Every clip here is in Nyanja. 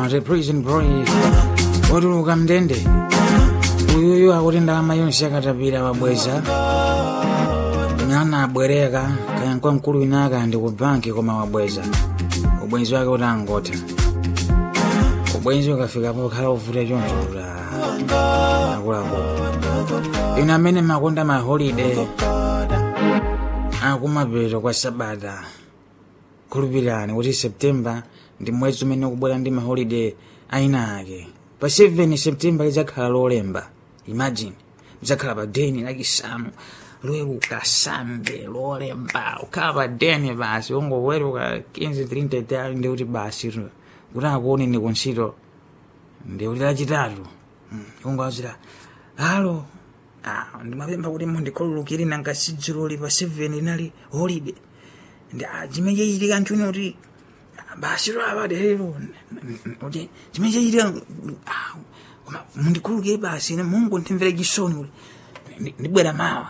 ati prison break watuluka mndende uyuyu akuti ndalama yonse akatapira wabweza mwana abwereka kaya kwa mkulu winaka ndi ku banki koma wabweza ubwenzi wake utangotha ubwenzi ukafikapo khala uvuta choncho akulapo ine amene makonda ma holiday akumapeto kwa sabata khulupirani kuti september ndi mwezi umene ukubwera ndi maholiday aina ake pa 7 september lidzakhala lolemba imagine lidzakhala pa deni lachisanu loweruka sande lolemba ukhala pa deni basi ungoweruka 15 30 tali ndi kuti basi kuti akuone ni kuntchito ndi kuti lachitatu ungawazira halo Ah, ndimapempha kuti mundikhululukire nanga sidziroli pa 7 linali holiday ndi chimene chachitika nchuni kuti basi lwapade lero kuti chimene chachitika koma mundikhululukire basi ine mungu ndimvere chisoni kuti ndi- ndibwera mawa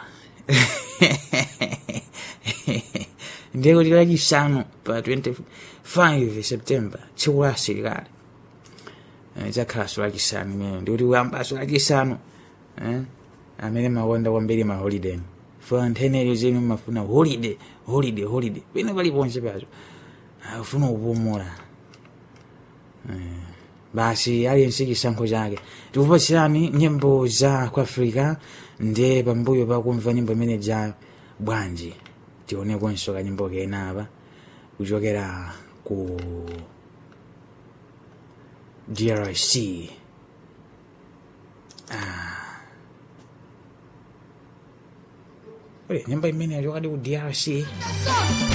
ndiye kuti lachisanu pa 25 september tsiku la asilikali idzakhalanso lachisanu imene ndikuti uyambaso lachisanu eh, amene makonda kwambiri ma holiday for anthenero zenu mafuna holiday holiday holiday pene paliponse pacho afuna kupumula Eh, basi aliyense chisankho chake tikupatsirani nyimbo za ku africa ndiye pambuyo pakumva nyimbo imene ja bwanji tionekonso kanyimbo kena apa kuchokera ku drc Ule, nyimbo imene yachokadi ku drc